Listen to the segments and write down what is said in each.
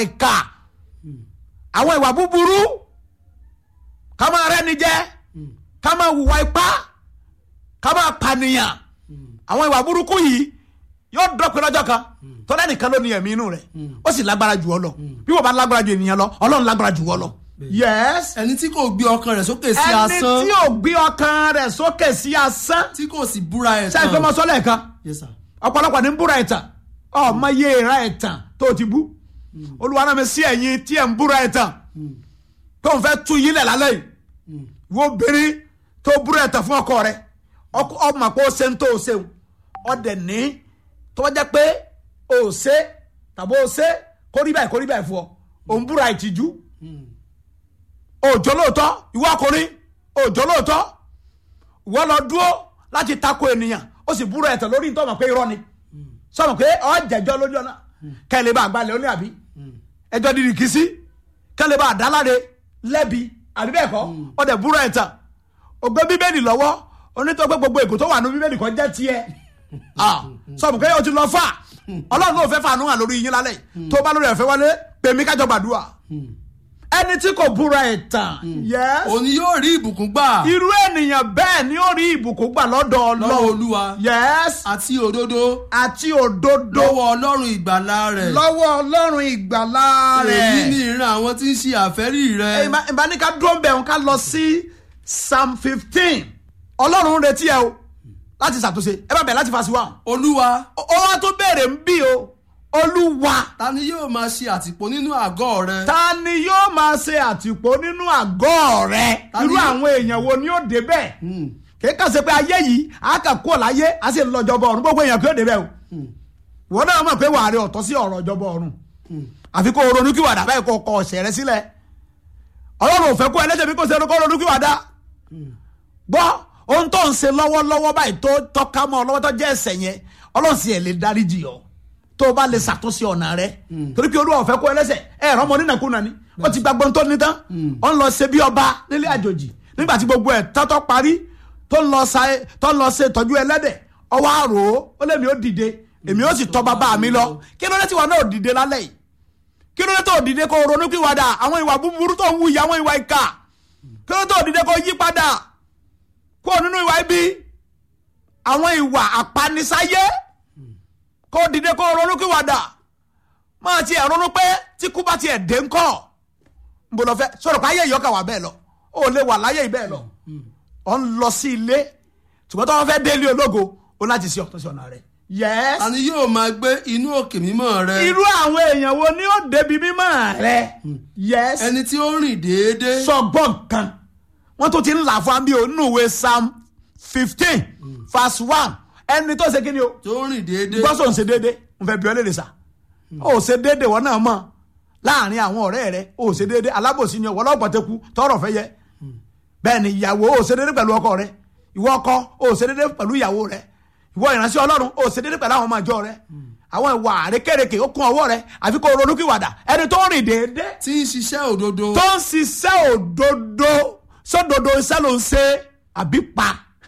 ìkà àwọn ìwà búburú ká máa rẹ́ni jẹ ká máa hùwà ipá ká máa pànìyàn àwọn ìwà burúkú yìí yóò dọ́pẹ́ lọ́jọ́ kan tọ́lá nìkan ló ní ẹ̀mí inú rẹ̀ ó sì lágbára jù ọ lọ bí wọ́n bá lágbára jù ènìyàn lọ ọlọ́run lágbára jù ọ lọ. yes ẹni tí kò gbé ọkàn rẹ̀ sókè sí ẹni asán tí ò gbé ọkàn rẹ̀ sókè sí asán tí kò sì búra ẹ̀ ṣe é pé mo sọ lẹ́ẹ̀kan Yes, sir. ọ̀pọ̀lọpọ̀ ní ń búra ẹ̀tàn ọmọ iye ìra ẹ̀tàn tó ti bú olúwa náà mi sí ẹ̀yin tí ẹ̀ ń búra ẹ̀tàn tó ń fẹ́ tú yín lẹ̀ lálẹ́ yìí wo obìnrin tó búra ẹ̀tàn fún ọkọ rẹ̀ ọkọ- ọmọ pé ó ṣe ń tó o ṣeun ọdẹ ní tó jẹ́ pé o ò ṣe tàbí o ṣe kó rí báyìí kó rí báyìí fún ọ òun búra ìtìjú òjò lóòótọ́ ìwọ ọkùnrin òjò lóòótọ́ ìwọ lọ dúró láti tako ènìyàn ó sì búra ẹ̀tàn lórí nítorí ọmọ pé irọ́ ni sọmọ pé ọ jẹjọ lójú ọ̀nà kẹ́lẹ́ bá gbalẹ̀ ó ní àbí ẹjọ́ dídì kìí sí kẹ́lẹ́ bá dáláre lẹ́bi àbí bẹ́ẹ̀ kọ́ ọdẹ búra ẹ̀tàn ògbé bíbélì lọ́wọ́ onítọ́ pé gbogbo èkó tó wà ní bíbélì kan jẹ́ tiẹ̀ Ah, sọmọ pé o ti lọ fà ọlọ́run ló fẹ́ fàánú hàn lórí yín lálẹ́ yìí. tó bá lórí ẹ̀fẹ́ wọlé pèmí kájọ gbàdúrà ẹni tí kò búra ẹ̀tàn yes òun ni yóò rí ìbùkún gbà irú ènìyàn bẹ́ẹ̀ ni ó rí ìbùkún gbà lọ́dọ̀ lọ́wọ́ ọlọ́run olúwa yes àti òdodo àti òdodo lọ́wọ́ ọlọ́run ìgbàlà rẹ̀ lọ́wọ́ ọlọ́run ìgbàlá èyí ni rẹ̀. ìran àwọn tí ń ṣe àfẹ́rí rẹ̀ Ìbá- ìbá ní ká dúró ń bẹ̀ wọn ká lọ sí psalm fifteen ọlọ́run ń retí ẹ o láti ṣàtúnṣe ẹ bá bẹ̀ láti fàṣíwá olúwa ó wá tó béèrè ń bí o olúwa ta ni yóò máa ṣe àtìpó nínú àgọ́ rẹ̀ ta ni yóò máa ṣe àtìpó nínú àgọ́ rẹ Ta ni irú yóò- àwọn èèyàn wo ni ó débẹ̀ Hmm. kéka ṣe pé ayé yìí a kà kúrò láyé a sì ń lọ jọbọ ọ̀run gbogbo èèyàn kí ó débẹ̀ o wọn náà mọ̀ pé wàá rí ọ̀tọ̀ sí ọ̀rọ̀ jọbọ ọ̀run àfi kó o ronú kí wàdà báyìí kó o kọ ọ̀sẹ̀ rẹ sílẹ̀ ọlọ́run ò fẹ́ kó ẹlẹ́sẹ̀ bí kò ṣe kó ronú kí wàdà gbọ́ ohun tó ń ṣe lọ́wọ́lọ́wọ́ báyìí tó tọ́ka mọ́ ọ lọ́wọ́ tó jẹ́ ẹ̀ṣẹ̀ yẹn ọlọ́run sì ẹ̀ lè dáríjì ọ́ tó o bá lè ṣàtúnṣe ọ̀nà rẹ torí pé olúwa ò fẹ́ kó ẹlẹ́sẹ̀ ẹ̀ ẹ̀rọ ọmọ onínàkúnà ni ó ti gbàgbọ́n tó ní tán ó ń lọ ṣe bí ọba nílé àjòjì nígbà tí gbogbo ẹ̀ tọ́tọ́ parí tó ń lọ sa tó ń lọ ṣe ìtọ́jú ẹlẹ́dẹ̀ ọwọ́ àrò ó lèmi ó dìde èmi ó sì tọ́ bàbá mi lọ kí ló dé tí wọn náà ò dìde lálẹ́ yìí kí ló dé tó dìde kó ronú kí wàdà àwọn ìwà búburú tó ń wù yìí àwọn ìwà ìkà kí ló dé tó dìde kó yí padà kó nínú ìwà ibi àwọn ìwà àpanisáyé kó dìde kó ronú kí wàdà máa tiẹ̀ ronú pé tí kú bá tiẹ̀ dé ńkọ́ nbọ lọ fẹ́ sọ̀rọ̀ pé ayé ìyọ́kà wà bẹ́ẹ̀ lọ ó lè wà láyé ìbẹ́ẹ̀ lọ ọ̀ ń lọ sí ilé ṣùgbọ́n tó wọ́n fẹ́ délé ológo ó láti ṣe ọ̀tọ̀ sí ọ̀nà rẹ̀ yẹ́s ta ni yóò máa gbé inú òkè mímọ́ rẹ̀ irú àwọn èèyàn wo ni ó débi mímọ́ rẹ yẹ́s ẹni tí ó rìn déédéé sọgbọ́n kan wọ́n tó ti ń là fún mi ò nínú ìwé psalm fifteen verse one ẹni tó ṣe kí ni o tó rìn déédéé gbọ́sọ̀ ń ṣe déédéé ń fẹ́ bí ọ léèrè sà ó ṣe déédéé wọn náà mọ̀ láàrin àwọn ọ̀rẹ́ rẹ ó ṣe déédéé alábòsí ni ọ̀wọ́ lọ́gbọ̀n tẹ́kù tọrọ fẹ́ yẹ bẹ́ẹ̀ ni ìyàwó ó ṣe déédéé pẹ̀lú ọkọ rẹ ìwọ ọkọ ó ṣe déédéé pẹ̀lú ìyàwó rẹ ìwọ ìránṣẹ́ ọlọ́run ó ṣe déédéé pẹ̀lú àwọn ọmọ ìjọ rẹ àwọn ìwà àrékèrèké ó kún ọwọ́ rẹ àfi kó ronú kíwàdà ẹni tó rìn déédéé tí ń ṣiṣẹ́ òdodo tó ń ṣiṣẹ́ òdodo sódodo iṣẹ́ ló ń ṣe àbí pa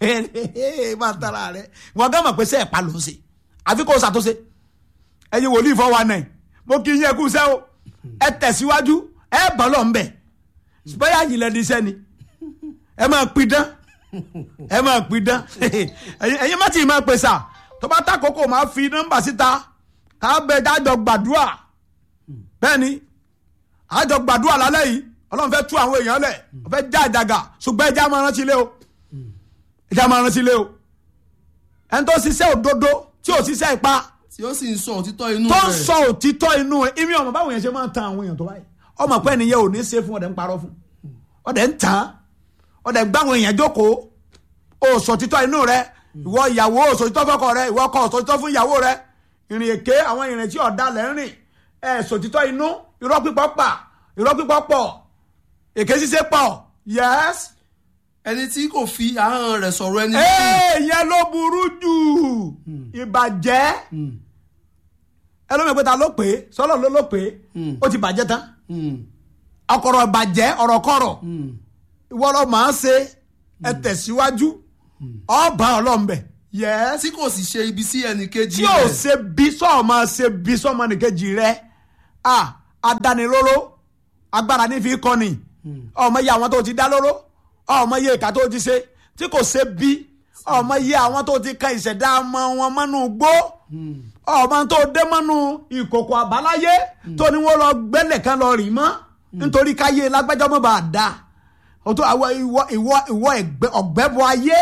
máa tara rẹ wọn gán mọ̀ pé sẹ́ ẹ̀ pa ló ń ṣe àfi kó o ṣàtúnṣe ẹ̀yin wòlíì fọ́ wa náà mo kì í yẹ kú sẹ́ o ẹ tẹ̀síwájú ẹ bọ́ lọ ńbẹ̀ bóyá yìí lẹ́ni iṣẹ́ ni ẹ máa pidán ẹ máa pidán ẹ̀yin ẹ̀yin má tì í máa pèsè tó bá tàkókò máa fi nọ́mbà síta ká bẹ dájọ gbàdúrà bẹ́ẹ̀ ni àjọ gbàdúrà lálẹ́ yìí ọlọ́run fẹ́ tú àwọn èèyàn lẹ̀ wọ́n fẹ́ já àjàgà ṣùgbọ́n ẹja máa rántí ilé o ẹja máa rántí ilé o ẹni tó ṣiṣẹ́ òdodo tí ò ṣiṣẹ́ ipá tí ó sì ń sọ òtítọ́ inú tó ń rẹ̀ sọ òtítọ́ inú ẹ̀ ìmí ọmọ báwọn yẹn ṣe máa ń tan àwọn èèyàn tó báyìí ọmọ pẹ́ nìyẹn ò ní ṣe fún ọ̀dẹ̀ ń parọ́ fún ọ̀dẹ̀ ń tàn ọ̀dẹ̀ gbáwọn èèyàn jókòó ó sọ òtítọ́ inú rẹ ìwọ ìyàwó ó sọ òtítọ́ fọ́kọ rẹ ìwọ ọkọ ó sọ òtítọ́ fún ìyàwó rẹ ìrìn èké àwọn ìrìn tí ọ̀dà lẹ́ ń rìn ẹ̀ sọ òtítọ́ inú irọ́ pípọ̀ pa irọ́ pípọ̀ pọ̀ èké ṣíṣe pọ̀ yes ẹni tí kò fi ahọ́n rẹ̀ sọ̀rọ̀ ẹni èèyàn ló burú jù ìbàjẹ́ ẹlòmíì pé ta ló pè é sọlọ ló ló pè é ó ti bàjẹ́ tán ọkọ̀rọ̀ ìbàjẹ́ ọ̀rọ̀kọ̀rọ̀ ìwọ lọ máa ń ṣe ẹ tẹ̀síwájú ọba ọlọ́mbẹ yẹ́sì tí kò sì ṣe ibi sí ẹnì kejì tí ò rẹ̀ ṣe bí sọ́ọ̀ máa ṣe bí sọ́ọ̀mọ́ nìkejì rẹ à adánilóró agbára ní fi kọ́ni ọmọ iye àwọn tó ti dá lóró ọmọ iye ìka tó ti ṣe tí kò ṣe bí ọmọ iye àwọn tó ti kan ìṣẹ̀dá ọmọ wọn mọ́nú gbó ọmọ tó dé mọ́nú ìkòkò àbáláyé tó ní wọ́n lọ gbẹ́lẹ̀ kan lọ rì mọ́ nítorí káyé lágbájọ́ mọ́ bá a dá ọtọ àwọn ìwọ ìwọ ìwọ ẹgbẹ́ ọ̀gbẹ́bọ ayé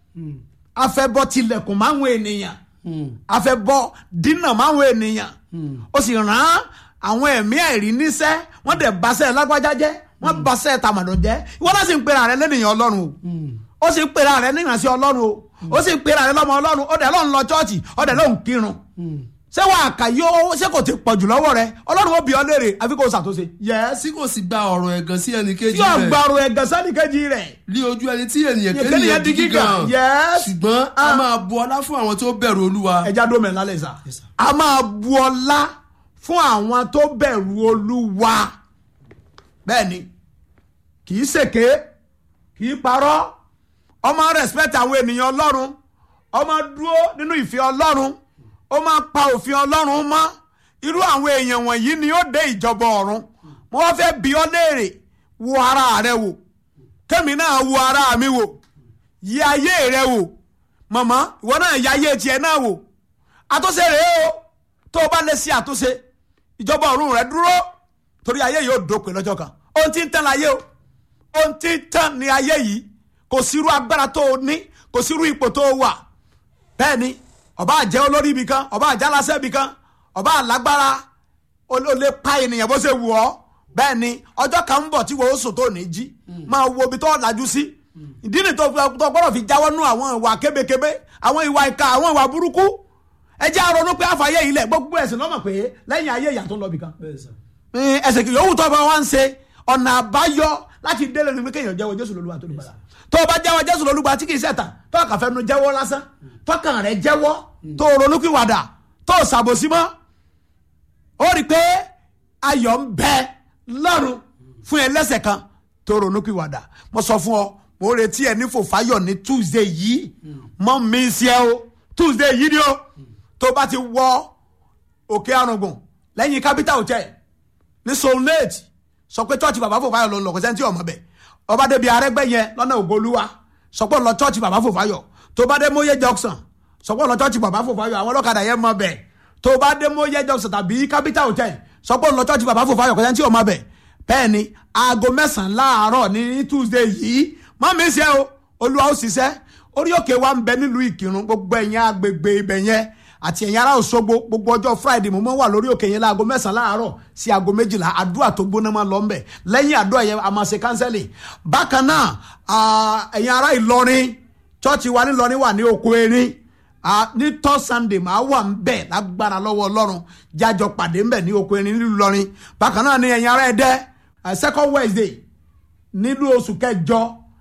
afẹ́bọ tilẹ̀kùn máwọn ènìyàn afẹ́bọ dínà máwọn ènìyàn ó sì rán àwọn ẹ̀mí àìrí níṣẹ́ wọ́n dẹ̀ baṣẹ́ lágbájá jẹ́ wọ́n baṣẹ́ tàmàdùn jẹ́ ìwọ náà sì ń pera rẹ lẹ́nìyàn ọlọ́run o ó sì ń pera rẹ nígbàsí ọlọ́run o ó sì ń pera rẹ lọ́mọ ọlọ́run ó dẹ̀ lọ́n lọ chọ́ọ̀chì ó dẹ̀ lọ́n kírun ṣé wàá kà yóò ṣé kò ti pọ̀jù lọ́wọ́ rẹ ọlọ́run ó bí ọ léèrè àfi kò ṣàtúnṣe. yẹ́s tí kò sì gba ọ̀rọ̀ ẹ̀gàn sí ẹnì kejì yóò rẹ̀ gbàrú ẹ̀gàn sẹ́ni kejì rẹ̀ lé ojú ẹni tí ènìyàn Ènìyàn kéèyàn di di gíga. gíga Yes. ṣùgbọ́n a Ah. máa bu ọlá fún àwọn tó bẹ̀rù olúwa ẹja dómẹ lálẹ́ sá Yes, sir. a máa bu ọlá fún àwọn tó bẹ̀rù olúwa bẹ́ẹ̀ ni kì í ṣèké kì í parọ́ ọmọ respect àwọn ènìyàn ọlọ́run ọmọ dúró nínú ìfẹ́ ọlọ́run ó máa pa òfin ọlọ́run mọ́ irú àwọn èèyàn wọ̀nyí ni ó dé ìjọba ọ̀run mo wá fẹ́ bi ọ́ léèrè wo ara rẹ wò kẹ́mi náà wo ara mi wò yí ayé rẹ wò mọ̀mọ́ ìwọ náà yí ayé tiẹ̀ náà wò àtúnṣe rèé o tó o bá lè ṣe àtúnṣe ìjọba ọ̀run rẹ dúró torí ayé yóò dópin lọ́jọ́ kan ohun tí ń tán láyé o ohun tí ń tán ní ayé yìí kò sírú agbára tó o ní kò sírú ipò tó o wà bẹ́ẹ̀ ni ọba àjẹ́ olórí ibì kan ọba àjẹ́ aláṣẹ ibì kan ọba àlágbára o o lè pa ènìyàn bó ṣe wù ọ́ bẹ́ẹ̀ ni ọjọ́ kan ń bọ̀ tí wọ́n ó sùn tó ní jí máa wo ibi tó lajú sí ìdí ni tó tó gbọ́dọ̀ fi jáwọ́ nú àwọn ìwà kébékébé àwọn ìwà ìka àwọn ìwà burúkú ẹ jẹ́ àrònú pé àfàyè ilẹ̀ gbogbo ẹ̀sìn lọ́mọ̀ pé lẹ́yìn ayé ìyà tó ń lọ bì kan ẹsẹ̀ kì yòówù tó bá wá ń ṣe ọ̀nà àbáyọ láti délé ni pé kéèyàn jẹ́wọ́ jésù lolúwa tó lùgbàlà tó o bá jẹ́wọ́ jésù lolúwa tí kì í ṣẹ̀tàn tó o kà fẹ́ nu jẹ́wọ́ lásán tọkàn rẹ jẹ́wọ́ tó o ronúkìwàdà tó o ṣàbòsí mọ́ ó rí i pé ayọ̀ ń bẹ lọ́run fún ẹlẹ́sẹ̀ kan tó ronúkìwàdà mo sọ fún ọ mo retí ẹ ní fòfáyọ̀ ní tuesday yìí mọ́ mi sí ẹ o tuesday yìí ni o tó o bá ti wọ òkè arùngbùn lẹ́yìn capital hotel ní solnate sọ pé church bàbá fòfáyọ̀ ló ń lọ kò sẹ́ni tí ọmọ bẹ̀ ọba débi arẹ́gbẹ́ yẹn lọ́nà ògolúwa sọ pé ó lọ church bàbá fòfáyọ̀ tó bá dé mọ́yé junction sọ pé ó lọ church bàbá fòfáyọ̀ àwọn ọlọ́kadà yẹn mọ bẹ̀ tó bá dé mọ́yé junction tàbí capital hotel sọ pé ó lọ church bàbá fòfáyọ̀ kò sẹ́ni tí ọmọ bẹ̀ bẹ́ẹ̀ ni aago mẹ́sàn-án láàárọ̀ ní tuesday yìí má mi ṣe o olúwa ó ṣiṣẹ́ orí òkè wa ń bẹ nílùú ìkírun gbogbo ẹ̀yìn agbègbè ibẹ̀ yẹn àti ẹ̀yin ará Òṣogbo gbogbo ọjọ́ friday mo máa wà lórí òkè yẹn láago mẹ́sàn-án láàárọ̀ sí aago méjìlá àdúrà tó gbóná máa lọ ńbẹ̀ lẹ́yìn àdúrà yẹn a máa ṣe kánsẹ́lì bákan náà ah, ẹ̀yin ará Ìlọrin chọ́ọ̀chì wa nílọrin wà ní oko erin ah, ní tọ́ sunday máa wà ńbẹ̀ lágbára lọ́wọ́ ọlọ́run jájọ pàdé ńbẹ̀ ní oko erin nílùú Ìlọrin bákan náà ní ẹ̀yin ará Ẹdẹ ah, second wednesday nílùú oṣù kẹjọ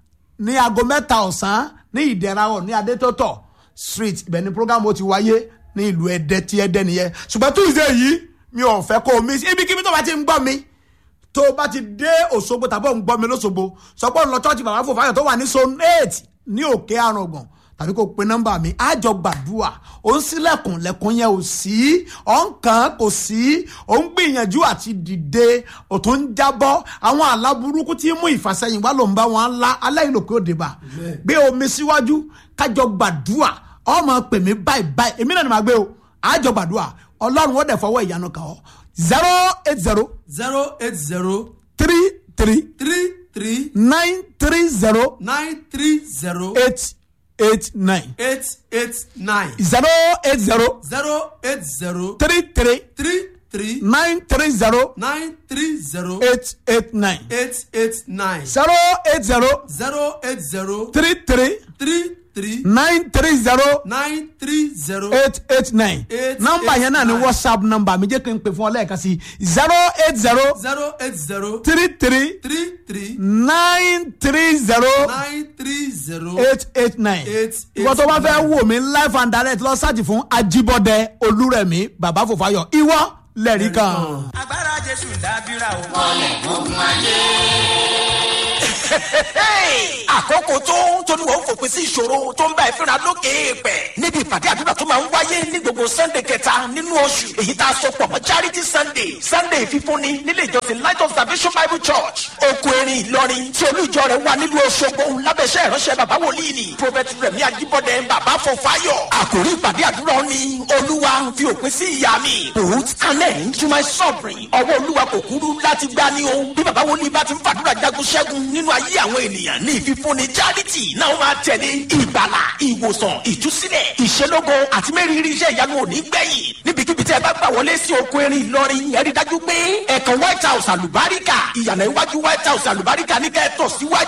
ní aago mẹ́ta ọ̀sán ní ìdẹ̀rawọ̀ ní adétótọ̀ street ibẹ̀ ni program ó ti wáyé ní ìlú ẹdẹ tí ẹdẹ nìyẹn ṣùgbọ́n tuesday yìí mi ò fẹ́ kó o mi ibikíbi tó bá ti ń gbọ́ mi tó o bá ti dé òṣogbo tàbí ò ń gbọ́ mi lóṣogbo sọ pé òun lọ church bàbá fòfáyọ̀ tó wà ní zone eight ní òkè àrùngàn tàbí kó o pe nọ́mbà mi àjọ gbàdúrà ó ń sílẹ̀kùn lẹ̀kùn yẹn ò sí ọ̀ ń kàn kò sí ó ń gbìyànjú àti dìde ò tó ń jábọ́ àwọn àlá burúkú tí ń mú ìfàsẹ́yìn wá ló ń bá wọn lá aláìlòkè òde bá gbé omi síwájú kájọ gbàdúrà ọmọ pè mí báyìí báyìí èmi náà ni màá gbé o àjọ gbàdúrà ọlọ́run ó dẹ̀ fọwọ́ ìyanu kàn ọ́ zero eight zero zero eight zero three three three three nine three zero nine three zero eight eight nine eight eight nine zero eight zero zero eight zero three three three three nine three zero nine three zero eight eight nine eight eight nine zero eight zero zero eight zero three three three three nine three zero nine three zero eight eight nine Eight, nọ́mbà eight, yẹn náà ni nine. whatsapp nọ́mbà mi jẹ́ kí n pè fún ọ lẹ́ẹ̀kan sí zero eight zero zero eight zero three three three three nine three zero nine three zero eight eight nine Eight, ìwọ tó bá eight, fẹ́ nine. wò mí live and direct lọ sáàjì fún Ajíbọ́dé Olúrẹ̀mí bàbá Fòfáyọ̀ ìwọ lẹ́rìí kan. agbára jésù dábìrà o. àkókò tó torí wọn fòpin sí ìṣòro tó ń bá ẹ fínra lókè èèpẹ̀ níbi ìpàdé àdúrà tó máa ń wáyé ní gbogbo sunday kẹta nínú oṣù èyí tá a sọ pọ̀ mọ́ charity sunday sunday fífúnni nílé ìjọsìn light of salvation bible church oko erin ìlọrin tí olú ìjọ rẹ̀ wà nílùú Òṣogbo lábẹ́sẹ̀ ìránṣẹ́ bàbá wòlíì ni prophet rẹ̀mí ajíbọ́dẹ bàbá fọfáyọ̀ àkòrí ìpàdé àdúrà ni olúwa fi òpin sí ìyá mi put an end to my suffering ọwọ́ olúwa kò kúrú láti gbá ní o bí bàbá wòlíì bá ti ń fàdúrà jagun ṣẹ́gun nínú ayé àwọn ènìyàn ní ìfífúnni charity náà máa tẹ̀lé ìgbàlà ìwòsàn ìtúsílẹ̀ ìṣelógo àti mẹ́rìírí iṣẹ́ ìyanu òní gbẹ̀yìn níbikíbi tí ẹ bá gbà wọlé sí oko erin ìlọrin ẹ rí dájú pé ẹ̀kan white house àlùbáríkà ìyànà iwájú white house àlùbáríkà ní kẹ́ẹ̀tọ̀ síwájú